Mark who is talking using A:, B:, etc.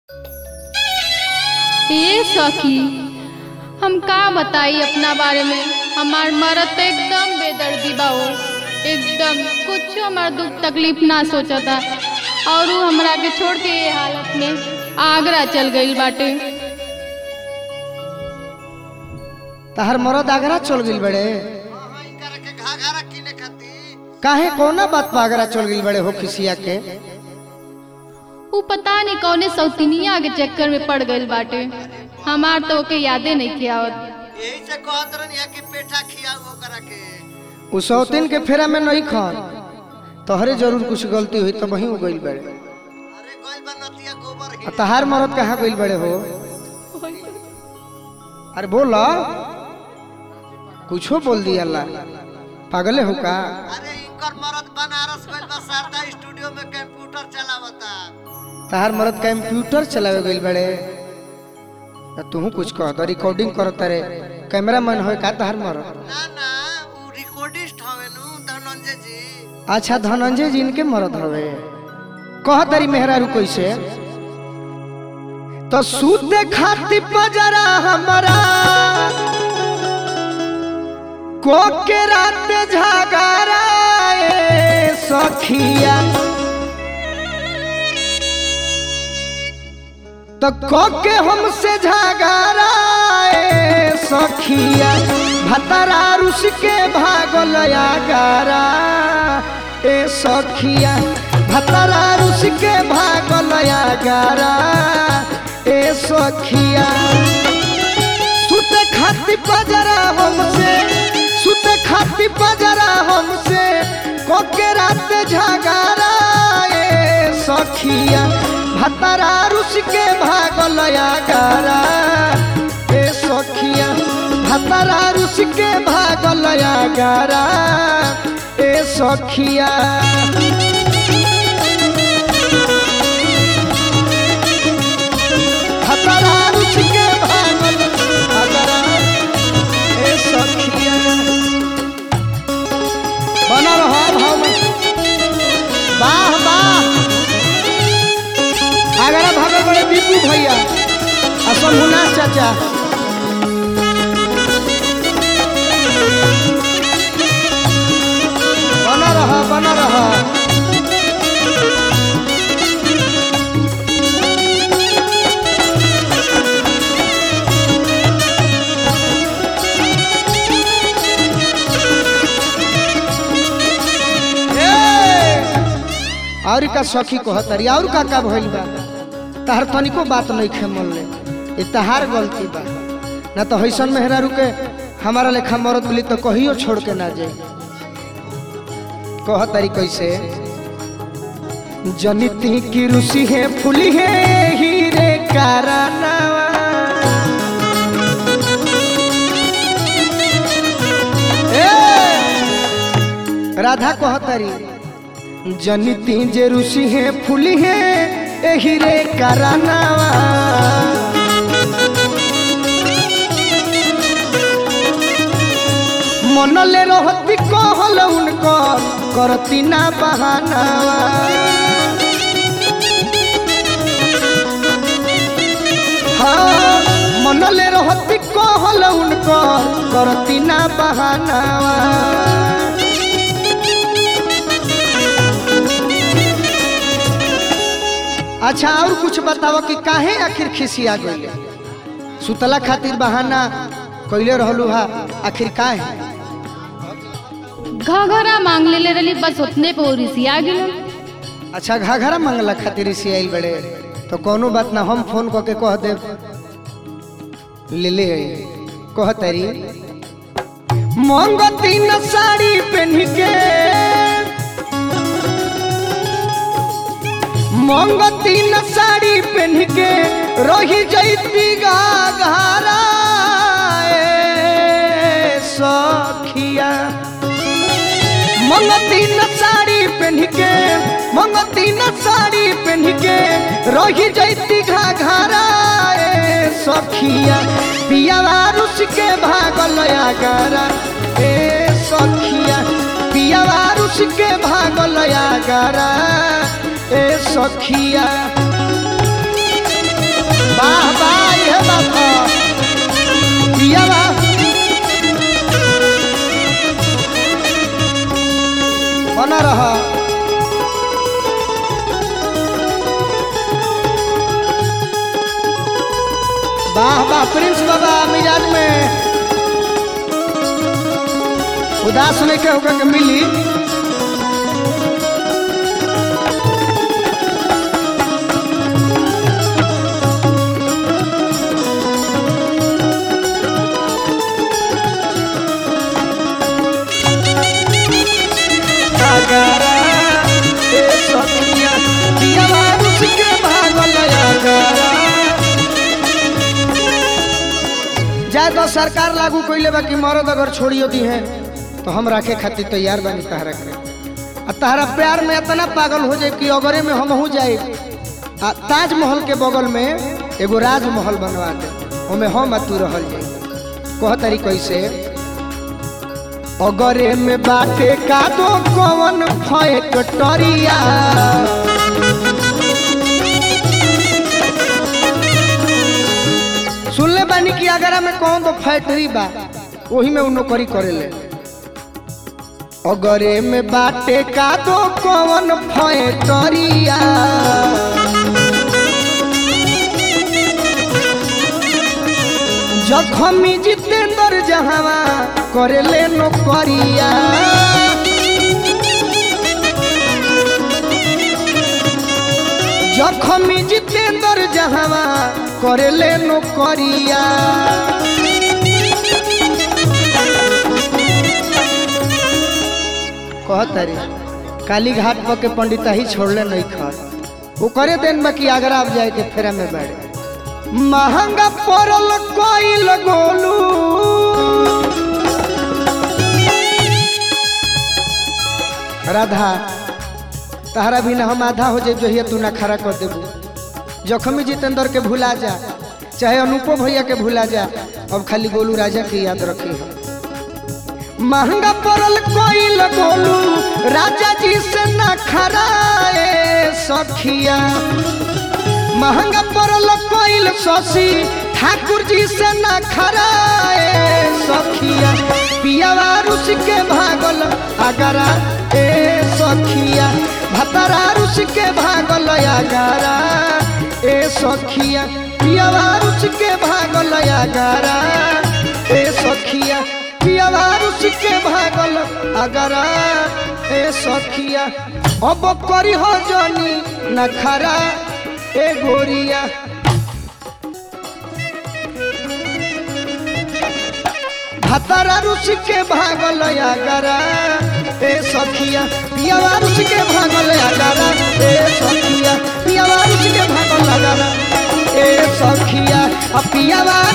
A: ए सखी हम का बताई अपना बारे में हमार मरद तो एकदम बेदर्दी बा हो एकदम कुछ हमार दुख तकलीफ ना सोचता और उ हमरा के छोड़ के ये हालत में आगरा चल गईल बाटे
B: तहर मरद आगरा चल गइल बड़े
C: करके घाघरा किने खातिर
B: काहे कौना बात पर आगरा चल गइल बड़े हो खिसिया के
A: उ पता नहीं कौने सौतिनिया के चक्कर में पड़ गईल बाटे हमार तो ओके यादे नहीं किया
C: यही से कहत रहनी है कि पेठा खियाओ ओकरा के
B: उ सौतीन के फेरा में नहीं खान तोहरे जरूर कुछ गलती हुई तो वहीं गइल बड़े
C: अरे गइल बा नतिया गोबर
B: आ
C: ही
B: तहार मरद कहाँ गइल बड़े हो अरे बोला कुछो बोल दिया अल्लाह पागले हो का
C: अरे इनकर मरद बनारस गइल बा शारदा स्टूडियो में कंप्यूटर चलावता
B: तहार मरद कंप्यूटर चलावे गइल बड़े आ तूहू कुछ कह तो रिकॉर्डिंग करत रे कैमरा मैन हो का तहार मरद
C: ना ना उ रिकॉर्डिस्ट हवे नु धनंजय जी
B: अच्छा धनंजय जी इनके मरद हवे कह तारी मेहरारू कैसे तो सूते खाती पजरा हमारा को के रात झगड़ा ए सखिया तो को के हमसे झगड़ा ए सखिया भतरा रुस के भागल गारा ए सखिया भतरा रुस के भागल गारा ए सखिया सुत खाती पजरा हमसे सुत खाती पजरा हमसे कोके रात झगड़ा ए सखिया भतरा रुस के भागल गारा ए सखिया भतरा रुस के भागल गारा ए सखिया भतरा रुस के भागल गारा ए सखिया बना रहो भाव में वाह वाह आगरा भागल बड़े दीपू भैया असल हुना चाचा बना रहा बना रहा और का सखी कहतरी और का का भइल बा तहर तनिको बात नहीं खे मन ले ये तहार गलती बा ना तो हैसन मेहरा रुके हमारा लेखा मरद मिली तो कहियो छोड़ के ना जाए कहतरी कैसे जनिती की रुसी है फुली है हीरे कारनावा ए! राधा कहतरी जनिती जे ऋषि है फूली है एही रे करानावा मनले रहती कहल उनकर करती ना बहानावा हाँ मनले रहती कहल उनकर करती ना बहानावा अच्छा और कुछ बताओ कि काहे आखिर खिसिया गइले सुतला खातिर बहाना कइले रहलू हा आखिर काहे
A: घघरा मांग ले रही बस उतने पे रिसिया गेल
B: अच्छा घाघरा मंगला खातिर इसी आइल बड़े तो कोनो बात ना हम फोन करके कह देब ले ले आई। कह तारी मंगती न साड़ी पहन के मंगती न साड़ी पहन के रही जैती घाघरा ए सखिया मंगती न साड़ी पहन के मंगती न साड़ी पहन के रही जैती घाघरा ए सखिया पियावा रुस के भागल गारा ए सखिया पियावा रुस के भागल गारा ए सखिया वाह वाह प्रिंस बाबा मिजाज में उदास नहीं के होकर के मिली अगारा, ए सखिया, पियावा रुस के भागल अगारा। जाए तो सरकार लागू कैले बा कि मर्द अगर छोड़ियो दी है तो हम रखे खातिर तैयार बानी तहरा के आ तहरा प्यार में इतना पागल हो जाए कि अगरे में हम हो जाए आ ताजमहल के बगल में एगो राजमहल बनवा दे ओमे हम आ तू रहल जाए कह तरी कैसे अगरे में बाटे का दो कवन फैक्टरिया सुनले बानी कि अगरा में कौन तो फैक्ट्री बा वही में उ नौकरी करेले अगरे में बाटे का दो कवन फैक्टरिया जखमी जितेंद्र जहावा करेले नौकरिया जखमी जितेंद्र जहावा करेले नौकरिया कहतरी काली घाट पर के पंडिता ही छोड़ले नहीं खर वो करे देन बाकी आगरा आप जाए के फेरा में बैठ महंगा पड़ल कोइल गोलू राधा तहरा भी ना हम आधा हो जाए जो तू ना खड़ा कर देबू जखमी जितेंद्र के भुला जा चाहे अनुपो भैया के भुला जा अब खाली गोलू राजा की याद रखी है महंगा पड़ल कोइल गोलू राजा जी से ना खराए सखिया महंगा पड़ल कोइल शशि ठाकुर जी से ना खराए सखिया पियावा रुस के भागल अगरा ए सखिया भतरा रुस के भागल अगरा ए सखिया पियावा रुस के भागल अगरा ए सखिया पियावा रुस के भागल अगरा ए सखिया अब करी हो जनी नखरा ए गोरिया भतरा रुस के भागल अगरा ए सखिया पियावा रुस के भागल अगरा ए सखिया पियावा रुस के भागल अगरा ए सखिया आ पियावा